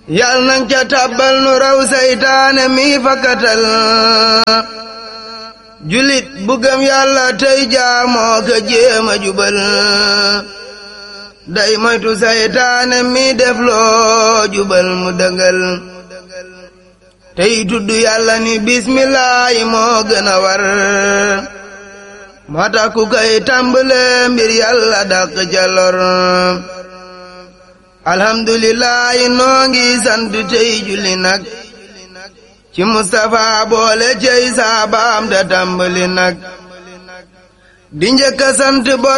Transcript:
yal nang ca tàbbal nu raw saytaane mi fakkatal julit bu gëm yàlla tey jaamoo ka jéema jubal day moytu saytaane mi def loo jubal mu dëngal tey tudd yàlla ni bismillaahi moo gën a war moo tax ku koy tàmbale mbir yàlla dàq ca lor alhamdulillahi noo ngi sant tey julli nag ci Mustapha boole cey saabaam da tàmbali nag di njëkk a sant bor